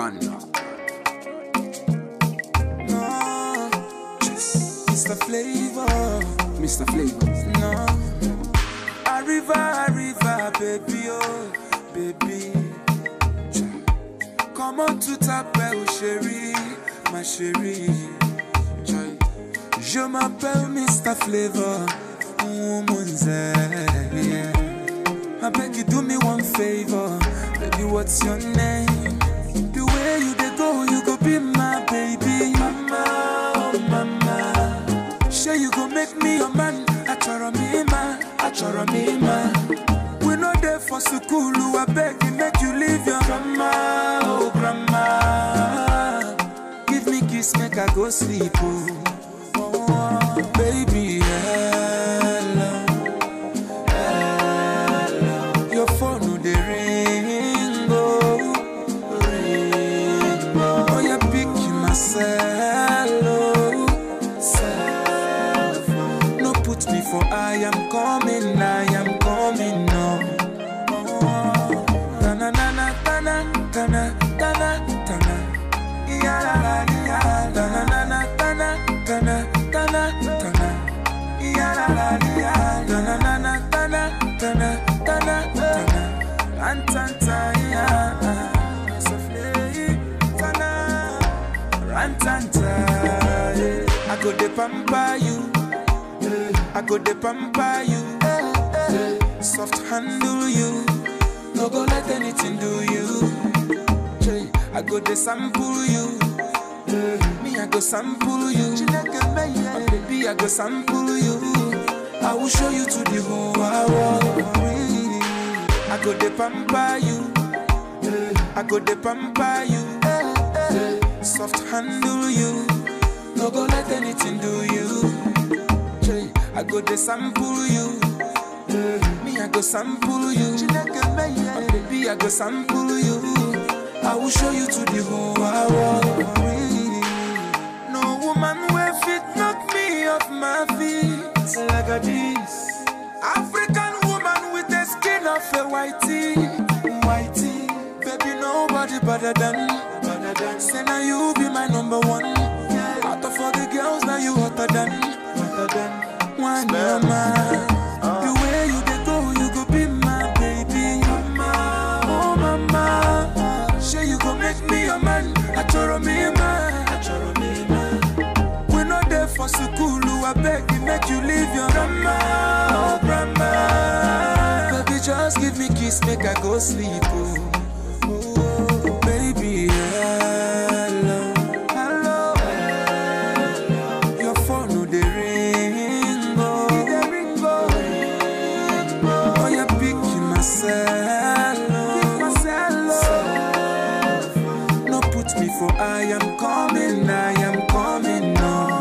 man. No, Mr. Flavor, Mr. Flavor. no. Arriva, arriva, baby, oh, baby. Comment tout t'appelle, chérie, ma chérie. Chai. Je m'appelle Mr. Flavor, woman's yeah. I beg you do me one favor, baby. What's your name? The way you dey go, you go be my baby, mama, oh mama. Sure you go make me your man. Achoro me ma, achoro me ma. We no there for school, I beg you make you leave your grandma, oh grandma. Give me kiss, make I go sleep, oh. oh baby, hello. Your phone no dey ring, oh, ring, oh. Oh, you pick myself, oh, self. No put me for I am coming, I am coming, no. Oh, na na na na na na na na na na. Ya la la ya, na na na na na na na na na na. Ya la la ya, na na na na na na na na na na. Rantanta ya, sofle tana. Rantanta, yeah. I go de pamper you, I go de pamper you, soft handle you, no go let anything do you. I go de sample you. Me, I go sample you. Oh, baby, I go sample you. I will show you to the whole world. I go de pamper you. I go de pamper you. Soft handle you. No go let anything do you. I go de sample you. Me, I go sample you. Oh, baby, I go sample you. I will show you to the whole world. No woman will fit knock me off my feet like a this. African woman with the skin of a whitey, whitey. Baby, nobody better than, better than. Say now you be my number one. Out of all the girls, now you hotter than, hotter than. One mama. The way you dey go, you go be my baby. Mama, oh mama. Sure you go make me your man. Achoro me man. Achoro me man. We no there for school, I beg you make you leave your grandma, oh grandma. Baby, just give me kiss, make I go sleep, oh. Oh, baby, hello, hello, hello. Your phone no dey ring, oh, dey ring, oh, ring, oh. Oh, you pick myself, oh, myself, oh. No put me for I am coming, I am coming, no.